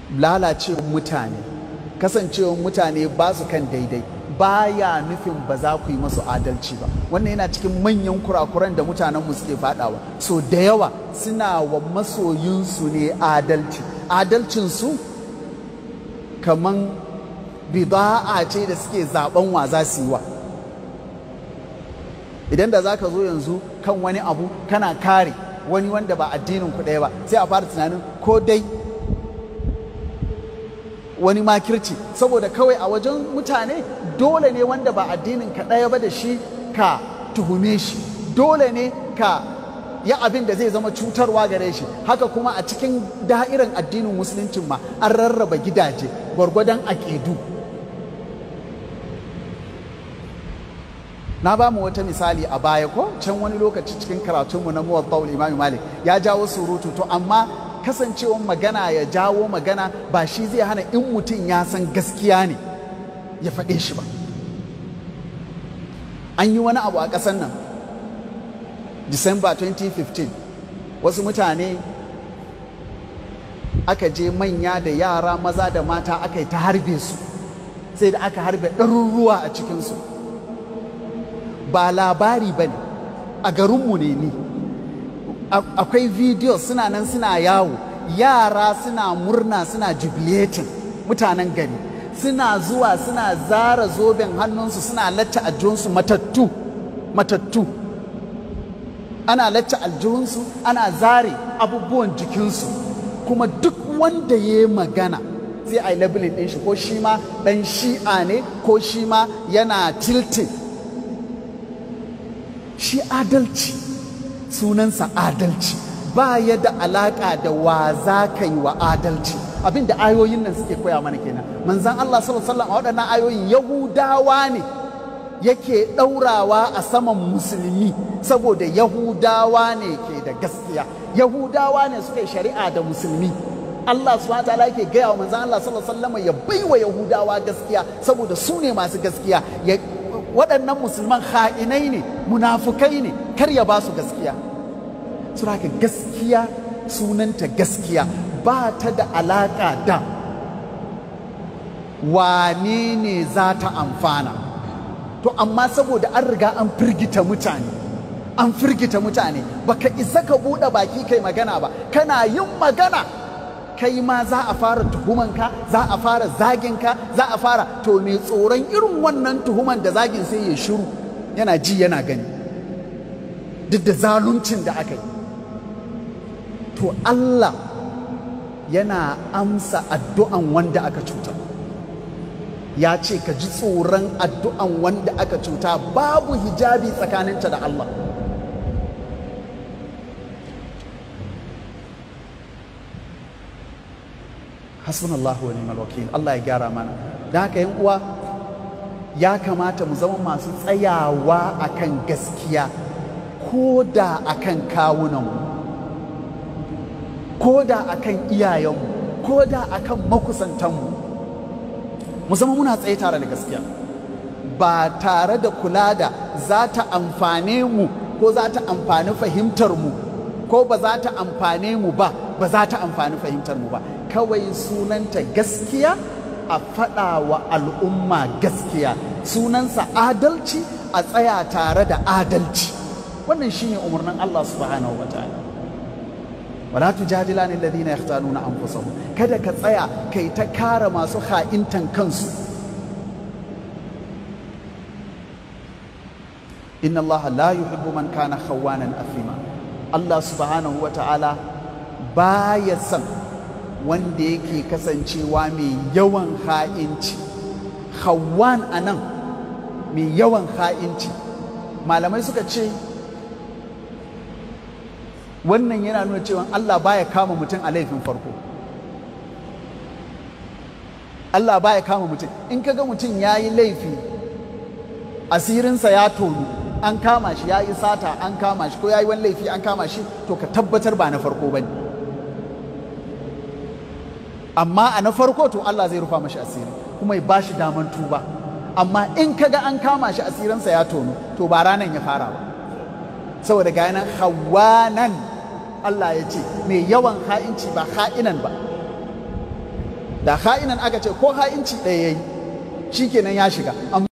lalacewar mutane kasancewar mutane ba su kan daidai baya nufin ba za ku yi masu adalci ba wannan yana cikin manyan kurakuran da mutanenmu suke fadawa so da yawa suna wa masoyinsu ne adalci adalcinsu kaman bida'a ce da suke zaben wa za su yi wa idan da za ka zo yanzu kan wani abu kana kare wani wanda ba addinin ku ɗaya ba sai a fara tunanin ko dai wani makirci saboda kawai a wajen mutane dole ne wanda ba addinin ka ɗaya ba da shi ka tuhume shi dole ne ka yi abin da zai zama cutarwa gare shi haka kuma a cikin da'irin addinin musuluncin ma an rarraba gidaje gwargwadon aƙidu na ba mu wata misali a baya ko can wani lokaci cikin karatunmu na muwatta'ul imam malik ya jawo surutu to amma kasancewar magana ya jawo magana ba shi zai hana in mutum ya san gaskiya ne ya faɗe shi ba an yi wani abu a ƙasar nan December 2015 wasu mutane aka je manya da yara maza da mata aka yi ta harbe su sai da aka harbe ɗaruruwa a cikinsu ba labari ba ne a garinmu ne ni akwai video suna nan suna yawo yara suna murna suna jubilating mutanen gari suna zuwa suna zara zoben hannunsu suna lacce aljihunsu matattu matattu ana lacce aljihunsu ana zare abubuwan jikinsu kuma duk wanda ya yi magana sai a yi labelin ɗin shi ko shi ma ɗan shi'a ne ko shi ma yana tilting shi adalci sunansa adalci ba ya da alaƙa da wa za ka yi wa adalci abin da ayoyin nan suke koya mana kenan manzan Allah sallallahu alaihi a waɗannan ayoyin yahudawa ne yake ɗaurawa a saman musulmi saboda yahudawa ne ke da gaskiya yahudawa ne suka yi shari'a da musulmi Allah subhanahu wa ta'ala yake gaya wa manzan Allah sallallahu alaihi wasallam ya baiwa yahudawa gaskiya saboda su ne masu gaskiya waɗannan musulman ha'inai ne munafukai ne kar ya ba su gaskiya suraka gaskiya sunanta gaskiya ba ta da alaƙa da wane ne za ta amfana to amma saboda an riga an firgita mutane an firgita mutane baka isa ka buɗe baki kai magana ba kana yin magana kai ma za a fara tuhumanka za a fara zaginka za a fara to mai tsoron irin wannan tuhuman da zagin sai ya shiru yana ji yana gani duk da zaluncin da aka yi to Allah yana amsa addu'an wanda aka cuta ya ce ka ji tsoron addu'an wanda aka cuta babu hijabi tsakaninta da Allah hasbunallahu wa ni'mal wakil Allah ya gyara mana da haka yan uwa ya kamata mu zama masu tsayawa akan gaskiya ko da akan kawunanmu ko da akan iyayenmu ko da akan makusantanmu mu zama muna tsaye tare da gaskiya ba tare da kula da za ta amfane mu ko za ta amfani fahimtar mu ko ba za ta amfane mu ba ba za ta amfani fahimtar mu ba kawai sunanta gaskiya a faɗa wa al'umma gaskiya sunansa adalci a tsaya tare da adalci wannan shine umarnin Allah subhanahu wa ta'ala wala tujadilani alladhina yahtanuna anfusahum kada ka tsaya kai ta kare masu ha'intan kansu inna Allah la yuhibbu man kana khawanan athima Allah subhanahu wa ta'ala baya son wanda yake kasancewa mai yawan ha'inci hawan a nan mai yawan ha'inci malamai suka ce wannan yana nuna cewa Allah baya kama mutum a laifin farko Allah baya kama mutum in kaga mutum ya yi laifi asirinsa ya tonu an kama shi ya yi sata an kama shi ko ya yi wani laifi an kama shi to ka tabbatar ba na farko ba ne amma a na farko to Allah zai rufa mashi asiri kuma ya ba shi daman tuba amma in kaga an kama shi asirinsa ya tono to ba ranan ya fara ba saboda ga nan hawanan Allah ya ce mai yawan ha'inci ba ha'inan ba da ha'inan aka ce ko ha'inci ɗaya yayi shikenan ya shiga